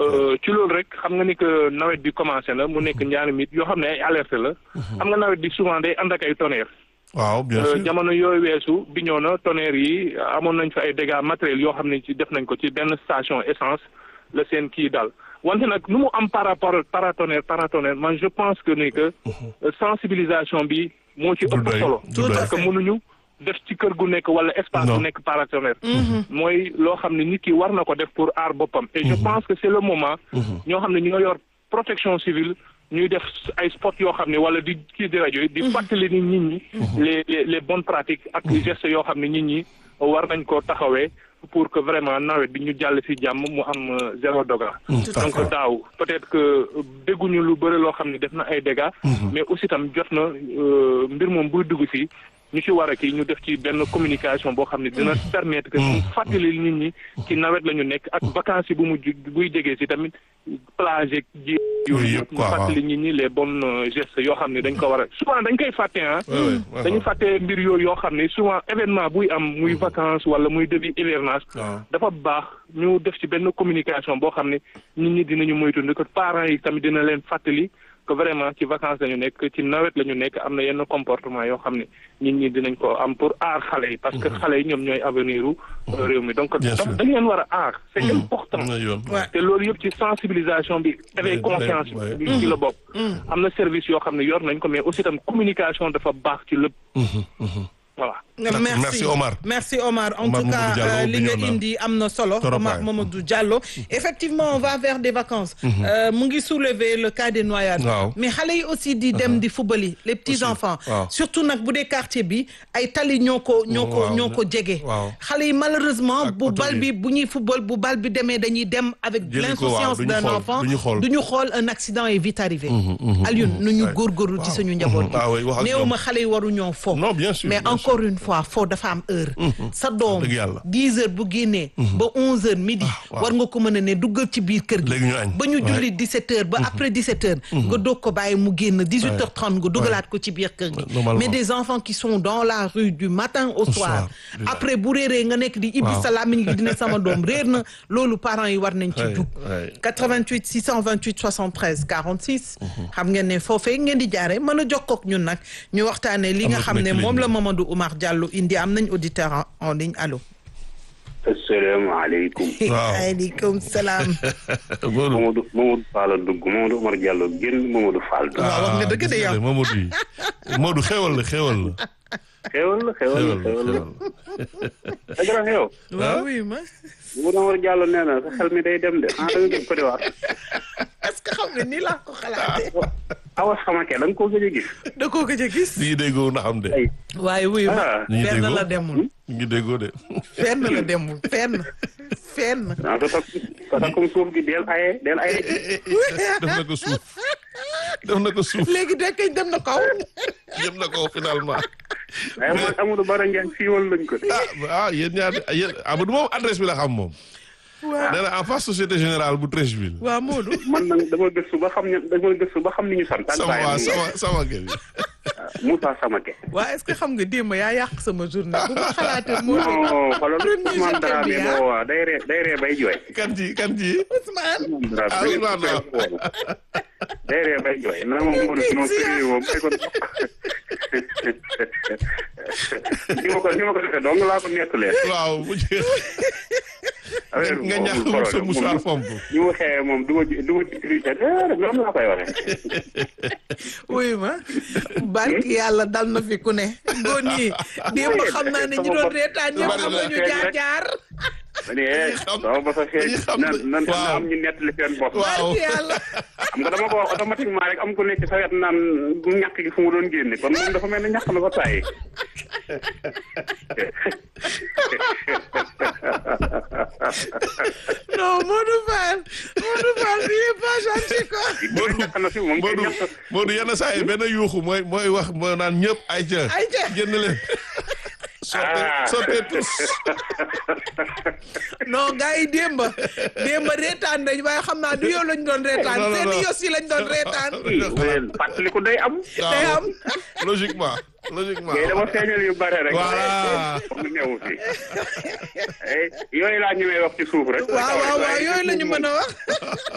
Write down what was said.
ci loolu rek xam nga ni que nawet bi commencé na mu nekk ñaari mit yoo xam ne ay alerte la. xam nga nawet bi souvent day ànd ak ay tonnerre. waaw bien sûr jamono yooyu weesu bi ñëw na tonnerre yi amoon nañ fa ay dégâts matériels yoo xam ne ci def nañ ko ci benn station essence la seen kii dal wante nag nu mu am par rapport paratonnerre paratonnerre man je pense que ni que sensibilisation bi moo ci ëpp solo parce que mënuñu def ci kër gu nekk wala espace bu nekk paratonnerre mooy loo xam ne nit ki war na ko def pour aar boppam et je pense que c'est le moment ñoo xam ne ñu nga yor protection civile ñuy def ay spot yoo xam ne wala di kii di rajo yi di fàttali ni nit ñi les les les bonnes pratiques ak gestes yoo xam ne nit ñi war nañ ko taxawee pour que vraiment nawet bi ñu jàll ci jàmm mu am zéro degré donc daaw peut-être que dégguñu lu bëri loo xam ne def na ay dégâts mais aussi tam jot na mbir moom buy dugg ci ñu ci war a kii ñu def ci benn communication boo xam ne dina permettre que ñu fàttali nit ñi ci nawet la ñu nekk ak vacances yi bu mu buy jegee ci tamit plage ji yooyu yëpp ñu fàttali nit ñi les bonnes gestes yoo xam ne dañ ko war a souvent dañ koy fàtte ah dañu fàtte mbir yooyu yoo xam ne souvent événement buy am muy vacances wala muy début hivernage dafa baax ñu def ci benn communication boo xam ne nit ñi dinañu moytu que parents yi tamit dina leen fàttali que vraiment ci vacances la ñu nekk ci nawet la ñu nekk am na yenn comportement yoo xam ne nit ñi dinañ ko am pour aar xale yi parce que xale yi ñoom ñooy avenir u réew mi donc dañ leen war a aar c'est important te loolu yëpp ci sensibilisation bi éveil conscience bi ci la bokk am na service yoo xam ne yor nañ ko mais aussi tam communication dafa baax ci lépp voilà merci merci Omar merci Omar en tout cas li nga indi am na solo Omar Mamadou Diallo effectivement on va vers des vacances mu ngi soulever le cas des noyades mais xale yi aussi di dem di fubali les petits enfants surtout nag bu dee quartier bi ay tali ñoo ko ñoo ko ñoo ko jege xale yi malheureusement bu bal bi bu ñuy fubal bu bal bi demee dañuy dem avec l'insouciance d'un enfant du ñu xool un accident est vite arrivé Alioune nu ñu góorgóorlu ci suñu njaboot gi néewuma xale yi waru ñoo fo mais encore une fois foo dafa am heure sa doom dix heures bu génnee ba onze heures midi war nga ko mën a ne duggal ci biir kër gi ba ñu julli dix-sept heures ba après dix-sept heures nga doog ko bàyyi mu génn dix-huit heures trente nga dugalaat ko ci biir kër gi mais des enfants qui sont dans la rue du matin au soir après bu réeree nga nekk di ibbi sa làmmiñ gi dina sama doom réer na loolu parents yi war nañ ci jug 88 628 73 46 xam ngeen ne foofee ngeen di jaare mën a jokkook ñun nag ñu waxtaane li nga xam ne moom la Mamadou Oumar Diallo indi am nañ auditeur en ligne allo. asalaamaaleykum. waaw waaleykum salaam. Mamadou Mamadou Fall a dugg Mamadou Oumar Diallo génn Mamadou Fall. waaw wax nga dëgg de yow Mamadou yi Mamadou xewal la xewal la. xewal la xewal la xewal la. dëgg la xew. waaw oui ma. Mamadou Oumar Diallo nee na sa xel mi day dem de ah da nga dem Côte d'Ivoire. est-ce que xam nga nii laa ko xalaatee. awa xamake da nga koo gëj a gis. da koo gëj a gis. ñu ngi déggoo na xam de. waaye wuyu ma. ñu ngi fenn déggoo la demul. ñu ngi déggoo de. fenn la demul fenn fenn. ah sa sa comme suuf gi del aye del aye. def na ko suuf def na ko suuf léegi de kañ dem na kaw. yem na ko finalement. waaye man Amadou Bara Ndiaye siiwal lañ ko. ah ah yéen ñaar yéen Amadou moom adresse bi la xam moom. waaw nee na en face société générale bu Treichville. waaw Modou. man nag dama gëstu ba xam ne dama gëstu ba xam ni ñu sant. sama waa sama sama kër yi. Moussa Samake. waa est-ce que xam nga démb yaa yàq sama journée bu ma xalaatee Modou. non xoolal premier Ousmane journée Dramé bi moo waa day ree day ree bay jooy. kan ci kan ci. Ousmane. ah Ousmane waaw. day ree bay jooy na ma Modou si ma firi moom may ko ni ma ko ni ma ko defee dong laa ko nettalee. waaw bu jeex affaire bi nga moom ñàkk amul sa problème. mouchoir fomp. ñu ma xëyee moom du ma ji du ma ji triché déedéet noonu laa koy waxee. wuyu ma barki yàlla dal na fi ku ne góor ñi démb xam naa ne ñi doon reetaan ñëpp xam nañu jaar jaar ma ne eh dama ba sa feeñ dañuy xam na na na waaw. am ñu nettali seen bopp. waaw barki yàlla xam nga dama ko wax automatiquement rek am ko nekk sa wet naan bu ñàkk gi fu mu doon génne kon moom dafa mel ne ñàkk na ba tàyyi. non Modou Fall Modou Fall il est pas gentil quoi Modou ñàkk na fi moom kay Modou ñàkk. Modou yenn saa yi benn yuuxu mooy mooy wax mooy naan ñëpp ay ca. Ay ca. génn leen. sottee Ah. sottee tous. non gars yi démb démb reetaan dañ waaye xam naa du yow lañ doon reetaan Non, non, seen non. yos yi lañ doon reetaan mais fàttaliku day am. day am logiquement logiquement. mais dama feeñal yu bare rek. Voilà. pour mu newu fi. Eh, yooyu laa ñëwee wax ci suuf rek. waaw waaw waaw yooyu la ñu mën a wax